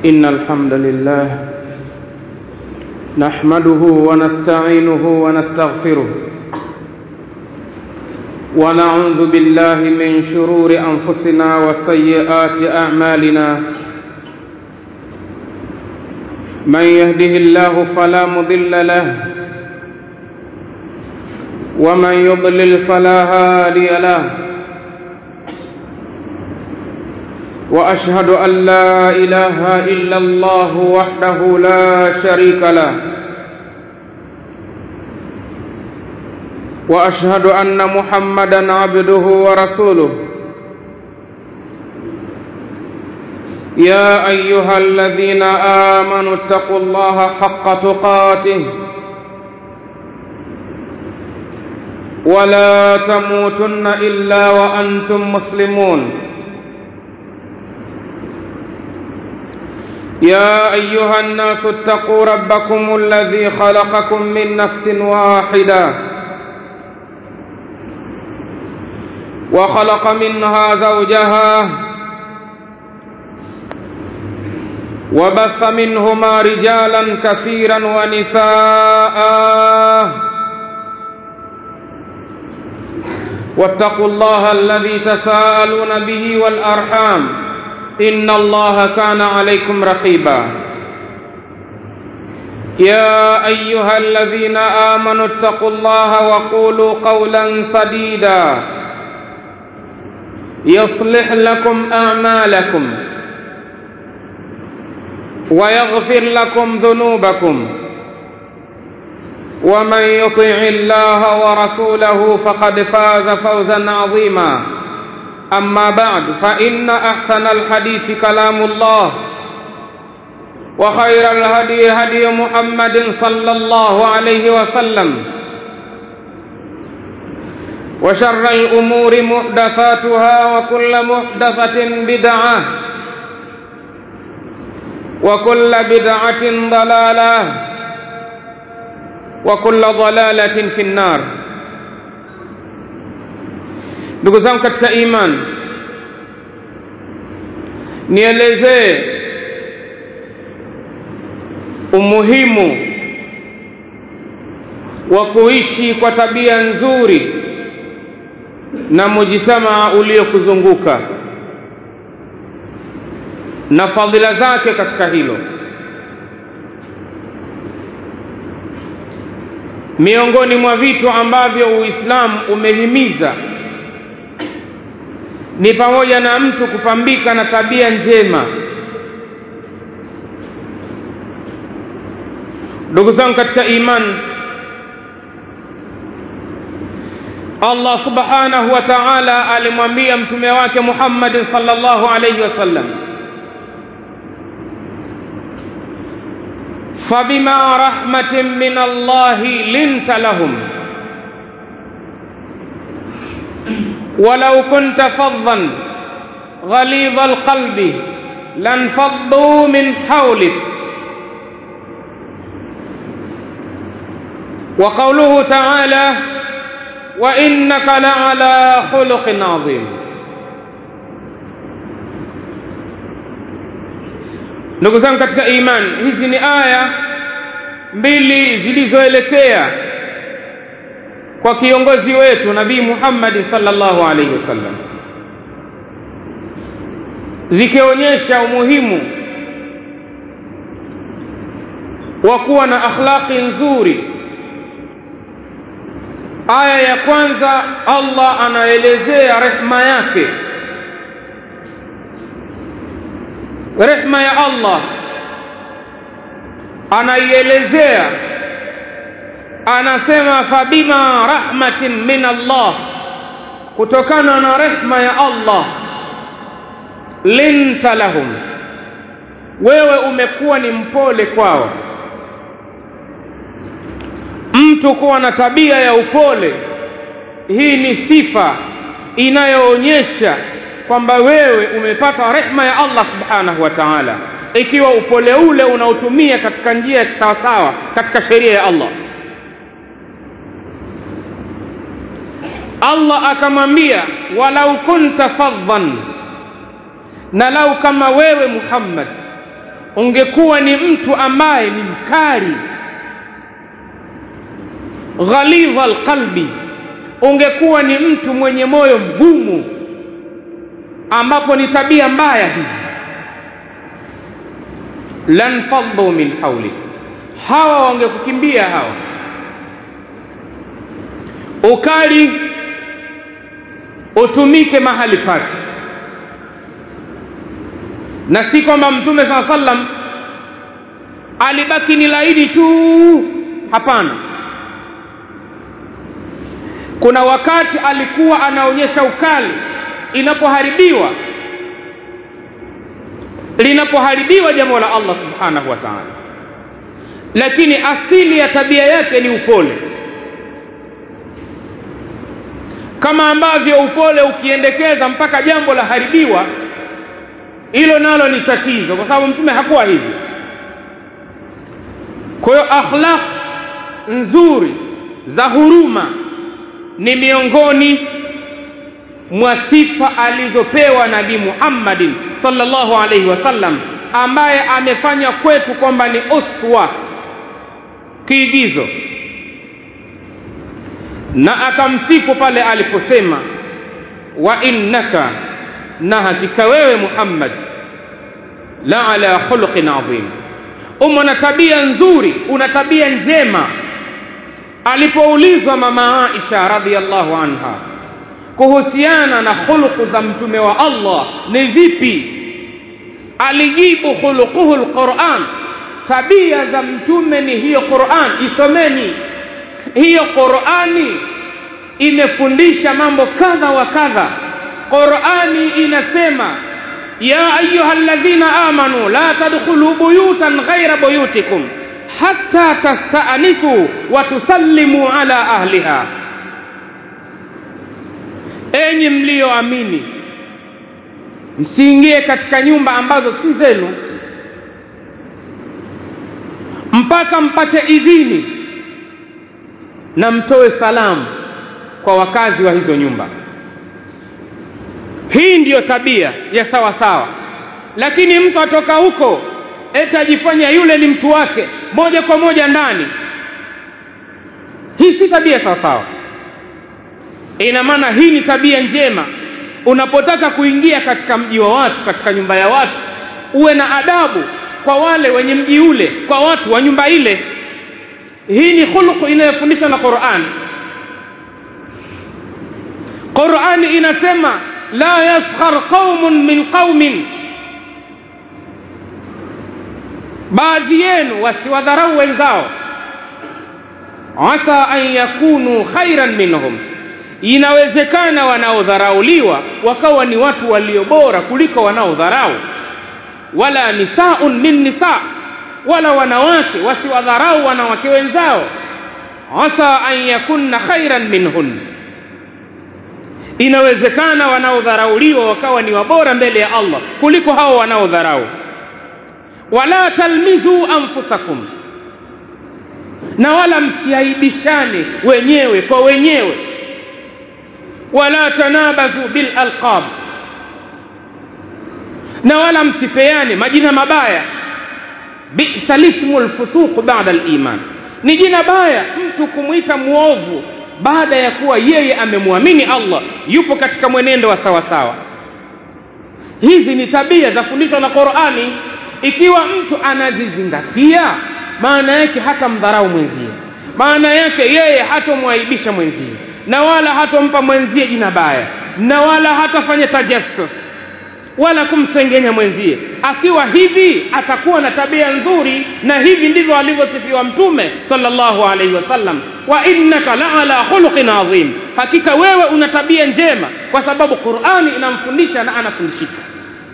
إن الحمد لله نحمده ونستعينه ونستغفره ونعوذ بالله من شرور أنفسنا وسيئات أعمالنا من يهده الله فلا مضل له ومن يضلل فلا هادي له واشهد ان لا اله الا الله وحده لا شريك له واشهد ان محمدا عبده ورسوله يا ايها الذين امنوا اتقوا الله حق تقاته ولا تموتن الا وانتم مسلمون يا ايها الناس اتقوا ربكم الذي خلقكم من نفس واحده وخلق منها زوجها وبث منهما رجالا كثيرا ونساء واتقوا الله الذي تساءلون به والارحام ان الله كان عليكم رقيبا يا ايها الذين امنوا اتقوا الله وقولوا قولا سديدا يصلح لكم اعمالكم ويغفر لكم ذنوبكم ومن يطع الله ورسوله فقد فاز فوزا عظيما اما بعد فان احسن الحديث كلام الله وخير الهدي هدي محمد صلى الله عليه وسلم وشر الامور محدثاتها وكل محدثه بدعه وكل بدعه ضلاله وكل ضلاله في النار ndugu zangu katika iman nielezee umuhimu wa kuishi kwa tabia nzuri na mujitamaa uliokuzunguka na fadhila zake katika hilo miongoni mwa vitu ambavyo uislamu umehimiza ni pamoja na mtu kupambika na tabia njema ndugu zangu katika imani Allah subhanahu wa ta'ala alimwambia mtume wake Muhammad sallallahu alayhi wasallam فبما رحمة من الله لنت لهم ولو كنت فظا غليظ القلب لانفضوا من حولك وقوله تعالى وانك لعلى خلق عظيم ndugu zangu katika imani hizi ni aya mbili zilizoelekea kwa kiongozi wetu nabii Muhammad sallallahu alaihi wasallam zikionyesha umuhimu wa kuwa na akhlaqi nzuri aya ya kwanza Allah anaelezea rehma yake rehma ya Allah anaielezea anasema fabima rahmatin min Allah kutokana na rehma ya Allah linta lahum wewe umekuwa ni mpole kwao mtu kuwa na tabia ya upole hii ni sifa inayoonyesha kwamba wewe umepata rehma ya Allah subhanahu wa ta'ala ikiwa upole ule unaotumia katika njia ya sawasawa katika sheria ya Allah Allah akamwambia walau kunta fadhan na lau kama wewe Muhammad ungekuwa ni mtu ambaye ni mkali ghalidha alqalbi ungekuwa ni mtu mwenye moyo mgumu ambapo ni tabia mbaya hizi lan faddu min hawlik hawa wangekukimbia hawa ukali utumike mahali pake na si kwamba mtume saa sallam alibaki ni laini tu hapana kuna wakati alikuwa anaonyesha ukali inapoharibiwa linapoharibiwa jambo la Allah subhanahu wa ta'ala lakini asili ya tabia yake ni upole kama ambavyo upole ukiendekeza mpaka jambo la haribiwa hilo nalo ni tatizo kwa sababu mtume hakuwa hivi kwa hiyo akhlaq nzuri za huruma ni miongoni mwa sifa alizopewa nabii Muhammadin sallallahu alaihi wasallam ambaye amefanya kwetu kwamba ni uswa kiigizo na akamsifu pale aliposema wa innaka na hakika wewe Muhammad la ala khuluqin adhim umo na tabia nzuri una tabia njema alipoulizwa mama Aisha radhiallahu anha kuhusiana na khuluqu za mtume wa Allah ni vipi alijibu khuluquhu alquran tabia za mtume ni hiyo Qur'an isomeni hiyo Qur'ani imefundisha mambo kadha wa kadha Qur'ani inasema ya ayyuhalladhina amanu la tadkhulu buyutan ghayra buyutikum hatta tasta'nisu wa tusallimu ala ahliha enyi mlioamini msiingie katika nyumba ambazo si zenu mpaka mpate idhini na mtoe salamu kwa wakazi wa hizo nyumba hii ndiyo tabia ya sawa sawa lakini mtu atoka huko eti ajifanya yule ni mtu wake moja kwa moja ndani hii si tabia sawa sawa ina maana hii ni tabia njema unapotaka kuingia katika mji wa watu katika nyumba ya watu uwe na adabu kwa wale wenye mji ule kwa watu wa nyumba ile hii ni khuluqu inayofundishwa na Qur'an Qur'ani inasema la yaskhar qaumun min qaumin baadhi yenu wasiwadharau wenzao asa an yakunu khairan minhum inawezekana wanaodharauliwa wakawa ni watu walio bora kuliko wanaodharau wala nisaun min nisa wala wanawake wasiwadharau wanawake wenzao asa an yakunna khairan minhun inawezekana wanaodharauliwa wakawa ni wabora mbele ya Allah kuliko hao wanaodharau wala talmizu anfusakum na wala msiaibishane wenyewe kwa wenyewe wala tanabazu bil alqab na wala msipeane majina mabaya bisa lismu lfusuq ba'da aliman ni jina baya mtu kumwita muovu baada ya kuwa yeye amemwamini Allah yupo katika mwenendo wa sawa sawa hizi ni tabia za fundishwa na Qur'ani ikiwa mtu anazizingatia maana yake hata mdharau mwenzie maana yake yeye hatomwaibisha mwenzie na wala hatompa mwenzie jina baya na wala hatafanya tajassus wala kumsengenya mwenzie akiwa hivi atakuwa na tabia nzuri na hivi ndivyo alivyosifiwa mtume sallallahu alaihi wasallam wa innaka la ala khuluqin adhim hakika wewe una tabia njema kwa sababu Qur'ani inamfundisha na anafundishika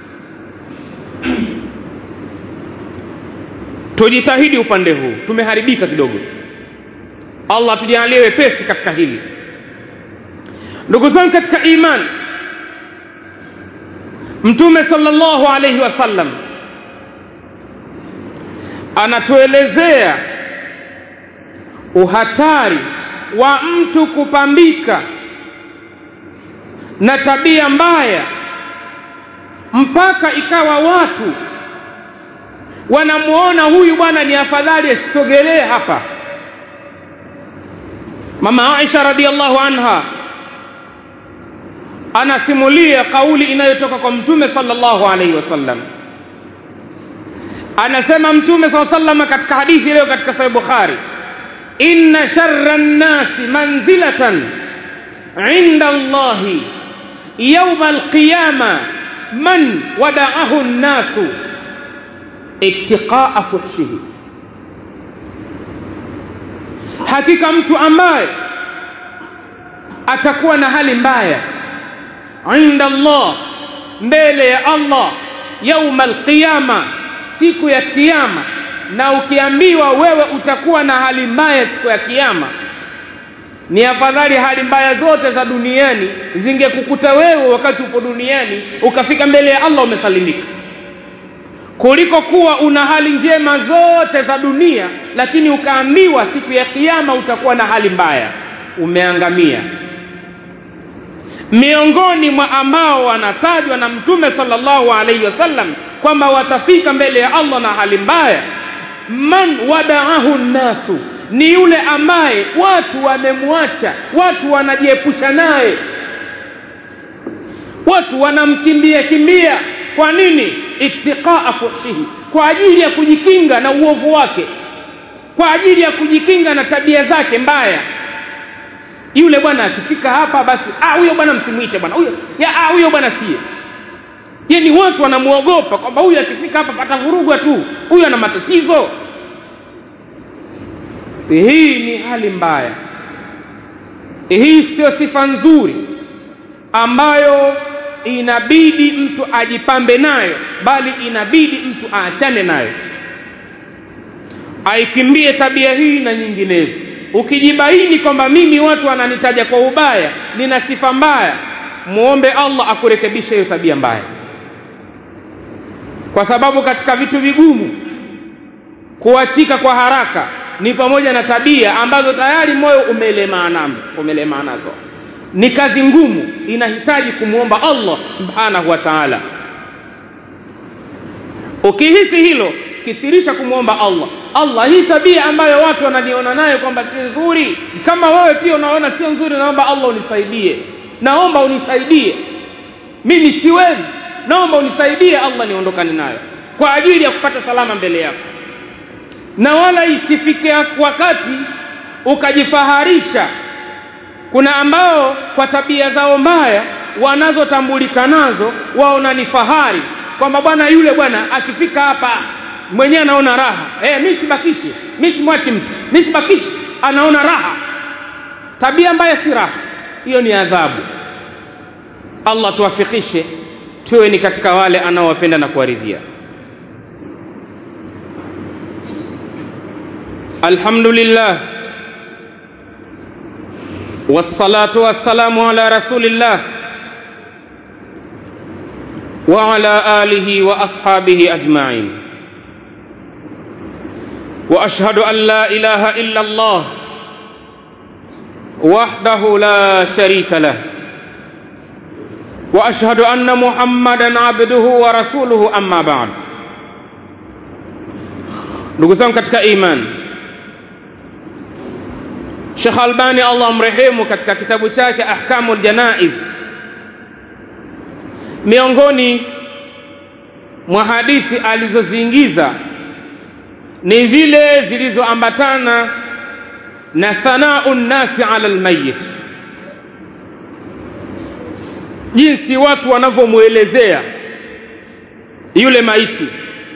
tujitahidi upande huu tumeharibika kidogo Allah tujalie wepesi katika hili ndugu zangu katika imani mtume sallallahu alaihi wasallam anatuelezea uhatari wa mtu kupambika na tabia mbaya mpaka ikawa watu wanamuona huyu bwana ni afadhali asisogelee hapa mama aisha radiallahu anha anasimulia kauli inayotoka kwa mtume sallallahu alaihi wasallam anasema mtume saa salama katika hadithi leo katika sahih bukhari inna sharra nnasi manzilatan inda allahi yauma alqiyama man wadaahu nnasu ittiqaa fuhshihi hakika mtu ambaye atakuwa na hali mbaya inda Allah mbele ya Allah yauma alqiyama siku ya kiyama na ukiambiwa wewe utakuwa na hali mbaya siku ya kiyama ni afadhali hali mbaya zote za duniani zingekukuta wewe wakati upo duniani ukafika mbele ya Allah umesalimika kuliko kuwa una hali njema zote za dunia lakini ukaambiwa siku ya kiyama utakuwa na hali mbaya umeangamia miongoni mwa ambao wanatajwa na mtume sallallahu alaihi wasallam kwamba watafika mbele ya Allah na hali mbaya man wadaahu nnasu ni yule ambaye watu wamemwacha watu wanajiepusha naye watu wanamkimbia kimbia kwa nini ittiqaa fuhshihi kwa ajili ya kujikinga na uovu wake kwa ajili ya kujikinga na tabia zake mbaya yule bwana akifika hapa basi ah huyo bwana msimwite bwana huyo ya ah huyo bwana sie yani watu wanamuogopa kwamba huyu akifika hapa patavurugwa tu huyu ana matatizo hii ni hali mbaya hii sio sifa nzuri ambayo inabidi mtu ajipambe nayo bali inabidi mtu aachane nayo aikimbie tabia hii na nyinginezo ukijibaini kwamba mimi watu wananitaja kwa ubaya nina sifa mbaya muombe allah akurekebishe hiyo tabia mbaya kwa sababu katika vitu vigumu kuachika kwa haraka ni pamoja na tabia ambazo tayari moyo umelemaa nazo umelemaa nazo ni kazi ngumu inahitaji kumwomba allah subhanahu wa taala ukihisi hilo kithirisha kumwomba allah allah hii tabia ambayo watu wananiona nayo kwamba si nzuri kama wewe pia unaona sio nzuri naomba allah unisaidie naomba unisaidie mimi siwezi naomba unisaidie allah niondokane nayo kwa ajili ya kupata salama mbele yako na wala isifike wakati ukajifaharisha kuna ambao kwa tabia zao mbaya wanazotambulika nazo waona ni fahari kwamba bwana yule bwana akifika hapa mwenyewe anaona raha eh mimi sibakishi mimi simwachi mtu mimi sibakishi anaona raha tabia mbaya si raha hiyo ni adhabu allah tuwafikishe tuwe ni katika wale anaowapenda na kuwaridhia alhamdulillah والصلاة والسلام على رسول الله وعلى آله وأصحابه أجمعين وأشهد أن لا إله إلا الله وحده لا شريك له وأشهد أن محمدا عبده ورسوله أما بعد ndugu zangu katika imani Sheikh Albani Allah mrehemu katika kitabu chake Ahkamul Janaiz miongoni mwa hadithi alizoziingiza ni zile zilizoambatana na sanau nnasi ala almayit jinsi watu wanavyomwelezea yule maiti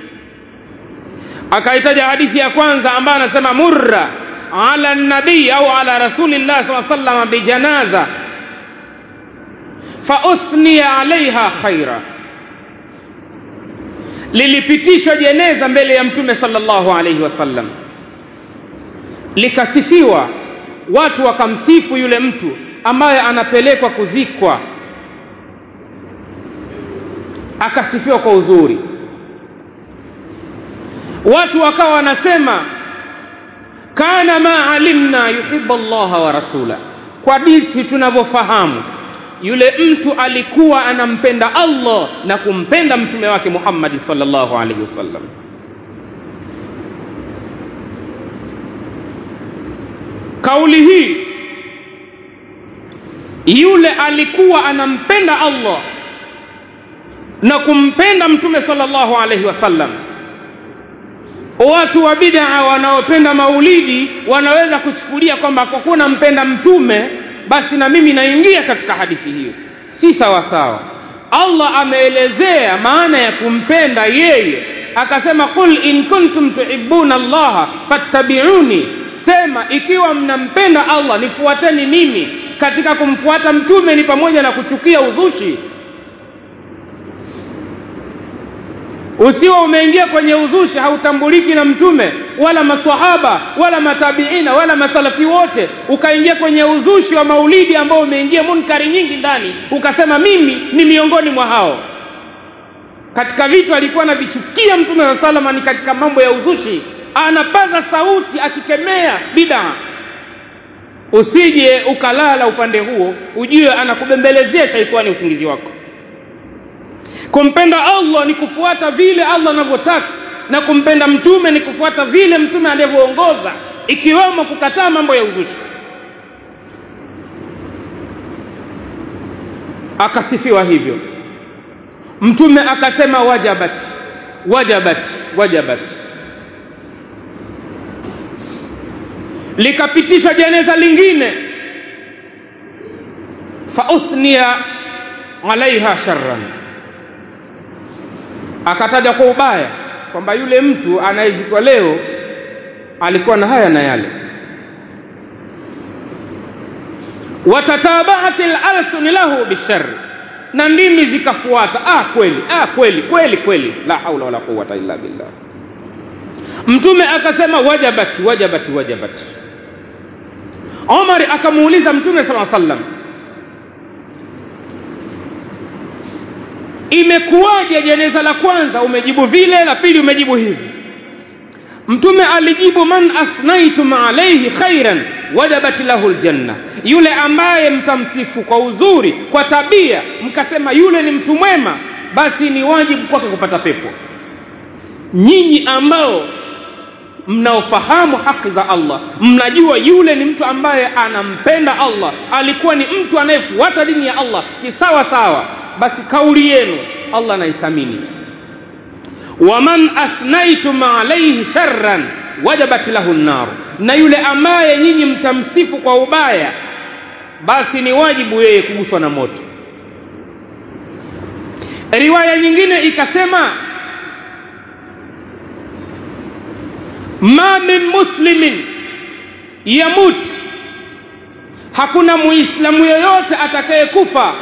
akaitaja hadithi ya kwanza ambayo anasema murra ala nabii au ala rasulillah saa sallam bijanaza fauthniya alaiha khaira lilipitishwa jeneza mbele ya mtume sallallahu alaihi wasallam likasifiwa watu wakamsifu yule mtu ambaye anapelekwa kuzikwa akasifiwa kwa uzuri watu wakawa wanasema kana ma alimna yuhibbu allaha wa rasula kwa jinsi tunavyofahamu yule mtu alikuwa anampenda allah na kumpenda mtume wake muhammadi sallallahu alaihi wasallam kauli hii yule alikuwa anampenda Allah na kumpenda mtume sallallahu alaihi wasallam watu wa bid'a wanaopenda maulidi wanaweza kuchukulia kwamba kwa kuwa nampenda mtume basi na mimi naingia katika hadithi hiyo si sawa sawa Allah ameelezea maana ya kumpenda yeye akasema qul in kuntum tuhibbuna Allah fattabi'uni sema ikiwa mnampenda Allah nifuateni mimi katika kumfuata mtume ni pamoja na kuchukia uzushi usiwa umeingia kwenye uzushi hautambuliki na mtume wala maswahaba wala matabiina wala masalafi wote ukaingia kwenye uzushi wa maulidi ambao umeingia munkari nyingi ndani ukasema mimi ni miongoni mwa hao katika vitu alikuwa anavichukia mtume saa salama ni katika mambo ya uzushi anapaza sauti akikemea bidaa usije ukalala upande huo ujue anakubembelezea shaitani usingizi wako kumpenda allah ni kufuata vile allah anavyotaka na kumpenda mtume ni kufuata vile mtume alivyoongoza ikiwemo kukataa mambo ya uzushi akasifiwa hivyo mtume akasema wajabat wajabat wajabat likapitishwa jeneza lingine fauthniya alaiha sharran akataja kwa ubaya kwamba yule mtu anayezikwa leo alikuwa na haya na yale watatabaat lalsuni lahu bishari na ndimi zikafuata ah kweli ah kweli kweli kweli la haula wala quwata illa billah mtume akasema wajabati wajabati wajabati omar akamuuliza mtume sala sallam imekuwaje jeneza la kwanza umejibu vile la pili umejibu hivi mtume alijibu man asnaitum alaihi khairan wajabat lahu ljanna yule ambaye mtamsifu kwa uzuri kwa tabia mkasema yule ni mtu mwema basi ni wajibu kwake kupata pepo nyinyi ambao mnaofahamu haki za allah mnajua yule ni mtu ambaye anampenda allah alikuwa ni mtu anayefuata dini ya allah kisawa sawa basi kauli yenu allah anaithamini waman asnaitum alaihi sharran wajabat lahu nnar na yule ambaye nyinyi mtamsifu kwa ubaya basi ni wajibu yeye kuguswa na moto riwaya nyingine ikasema ma min muslimin yamut hakuna muislamu yoyote atakayekufa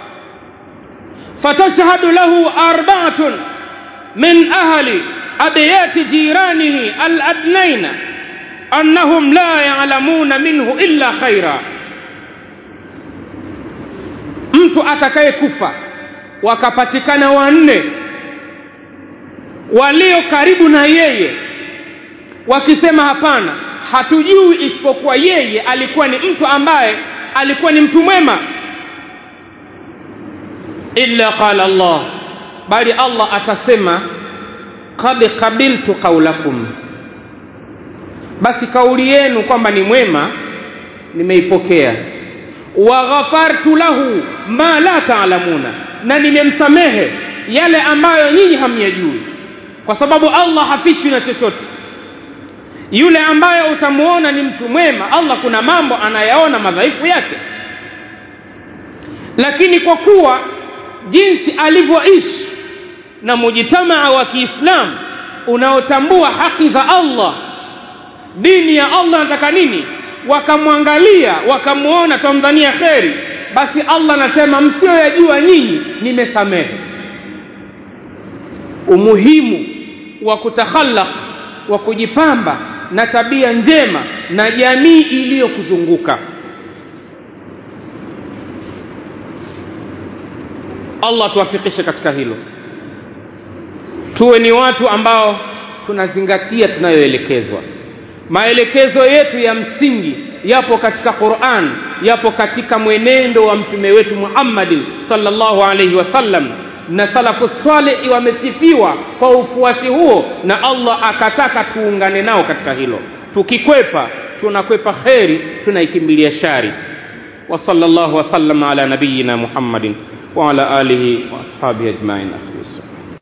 fatashhadu lahu arbaatun min ahli abiyati jiranihi aladnaina annahum la yalamuna minhu illa khaira mtu atakayekufa wakapatikana wanne walio karibu na yeye wakisema hapana hatujui isipokuwa yeye alikuwa ni mtu ambaye alikuwa ni mtu mwema illa qala allah bali allah atasema qad qabiltu qaulakum basi kauli yenu kwamba ni mwema nimeipokea wa ghafartu lahu ma la taalamuna na nimemsamehe yale ambayo nyinyi hamyajui kwa sababu allah hafichwi na chochote yule ambaye utamuona ni mtu mwema allah kuna mambo anayaona madhaifu yake lakini kwa kuwa jinsi alivyoishi na mujitamaa wa kiislamu unaotambua haki za allah dini ya allah nataka nini wakamwangalia wakamuona tamdhania kheri basi allah anasema msioyajua nyinyi nimesamehe umuhimu wa kutakhallaq wa kujipamba na tabia njema na jamii iliyokuzunguka allah tuwafikishe katika hilo tuwe ni watu ambao tunazingatia tunayoelekezwa maelekezo yetu ya msingi yapo katika quran yapo katika mwenendo wa mtume wetu muhammadin salllahu alaihi wasallam na salafu salihi wamesifiwa kwa ufuasi huo na allah akataka tuungane nao katika hilo tukikwepa tunakwepa kheri tunaikimbilia shari wa sallallahu wasallam ala nabiyina muhammadin wa ala alihi wa ashabihi ajmain akhlis